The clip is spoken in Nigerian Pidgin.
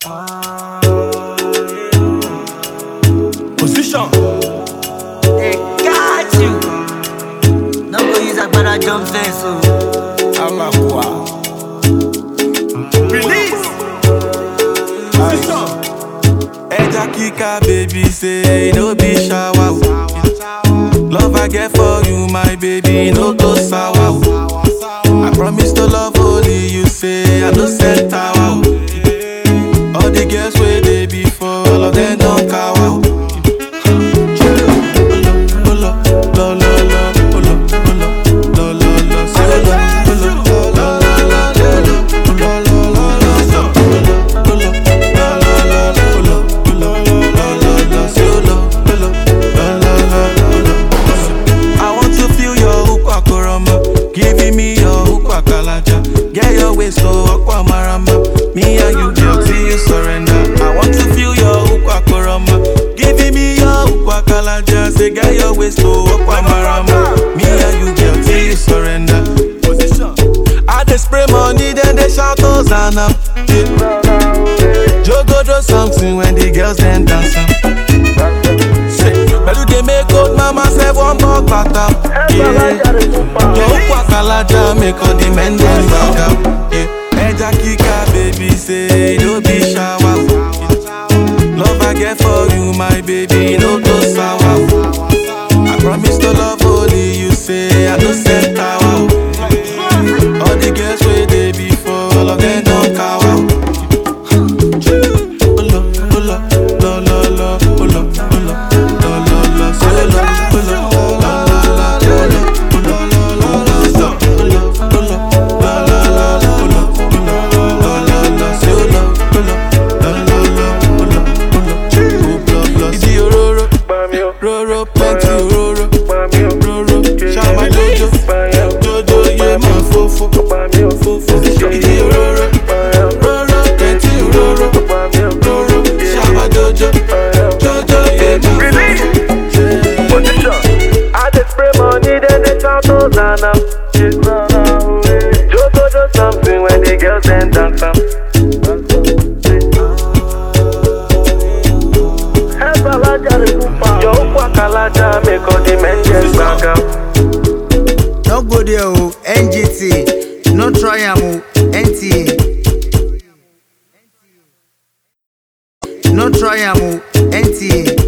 Position. They got you. No go use agbada jump fence o. Amakwa. Release. Position. Eja kika baby say no be shower. o. Love I get for you, my baby, no go sour. o. I promise to love only you, say I no sell tower. o. All the girls where they before, all of them don't cower. o. Olo, olo, lo, lo, lo, olo, olo, lo, lo, lo, say olo, olo, lo, lo, lo, lo, olo, lo, lo, lo, so. Olo, lo, lo, lo, olo, olo, lo, lo, lo, say olo, olo, lo, lo, lo, olo. I want to feel your ukwa koroma, giving me your ukwa kalaja. Get your waist so aqua marama. Me and you, girl, till you surrender. I want to feel your ukwa koroma, giving me your ukwa kalaja. Say get your waist so aqua marama. Me and you, girl, till you surrender. Position. I dey spray money, then they shout Hosanna. Yeah. Jogo do something when the girls then dance. am. Say, Pẹ̀lú dey make old mama sef wan bọ́ bàtà. Yọ òkú àkàlàjà make all the men dem back am. Yeah. Ẹja kíkà baby say no be shower. Love I get for you my baby no go sour. I promise to love only you say I no sell tower. All the girls where they before, all of them don't cower. Olo, olo, lo, lo, lo, olo, olo, lo, lo, lo, say olo, olo, la, la, la, olo, olo, lo, lo, lo, so. Olo, olo, la, la, la, olo, olo, lo, lo, lo, say olo, olo, la, la, la, olo, olo, olo, lo, lo. Ibi ororo, roro, plenty ororo, roro, shama jojo, jojo, yeah, man, fofo, fofo, ibi ororo, roro, plenty ororo, roro, shama jojo, jojo, yeah, man, fofo. Position. I dey spray money, then they shout Hosanna. Jogo do something when the girls then dance am. Yo kwakalaja make all the men just back am. No go there o. NGT. No try am o. NTA. No try am o. NTA.